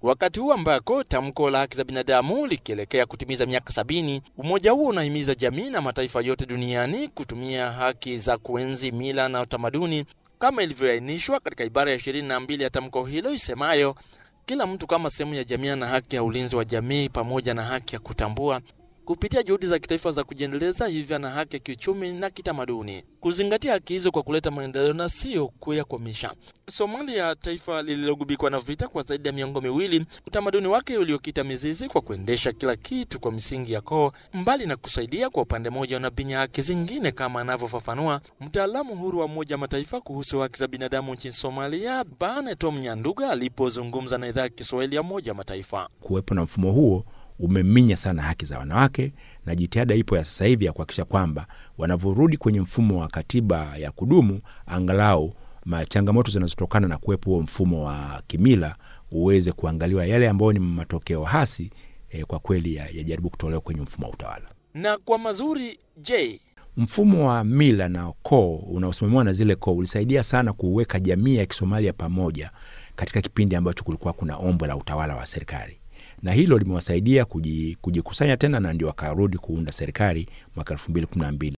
Wakati huu ambako tamko la haki za binadamu likielekea kutimiza miaka sabini, umoja huo unahimiza jamii na mataifa yote duniani kutumia haki za kuenzi mila na utamaduni kama ilivyoainishwa katika ibara ya ishirini na mbili ya tamko hilo isemayo, kila mtu kama sehemu ya jamii ana haki ya ulinzi wa jamii pamoja na haki ya kutambua kupitia juhudi za kitaifa za kujiendeleza, hivyo ana haki ya kiuchumi na kitamaduni, kuzingatia haki hizo kwa kuleta maendeleo na sio kuyakwamisha. Somalia, taifa lililogubikwa na vita kwa zaidi ya miongo miwili, utamaduni wake uliokita mizizi kwa kuendesha kila kitu kwa misingi ya koo, mbali na kusaidia kwa upande mmoja, unabinya haki zingine, kama anavyofafanua mtaalamu huru wa Umoja Mataifa kuhusu haki za binadamu nchini Somalia, Bane Tom Nyanduga alipozungumza na idhaa ya Kiswahili ya Umoja Mataifa. Kuwepo na mfumo huo umeminya sana haki za wanawake, na jitihada ipo ya sasa hivi ya kuhakikisha kwamba wanavyorudi kwenye mfumo wa katiba ya kudumu, angalau changamoto zinazotokana na kuwepo huo mfumo wa kimila uweze kuangaliwa, yale ambayo ni matokeo hasi eh, kwa kweli yajaribu ya kutolewa kwenye mfumo wa utawala. Na kwa mazuri, je, mfumo wa mila na koo unaosimamiwa na zile koo ulisaidia sana kuweka jamii ya Kisomalia pamoja katika kipindi ambacho kulikuwa kuna ombwe la utawala wa serikali na hilo limewasaidia kujikusanya tena na ndio wakarudi kuunda serikali mwaka elfu mbili kumi na mbili.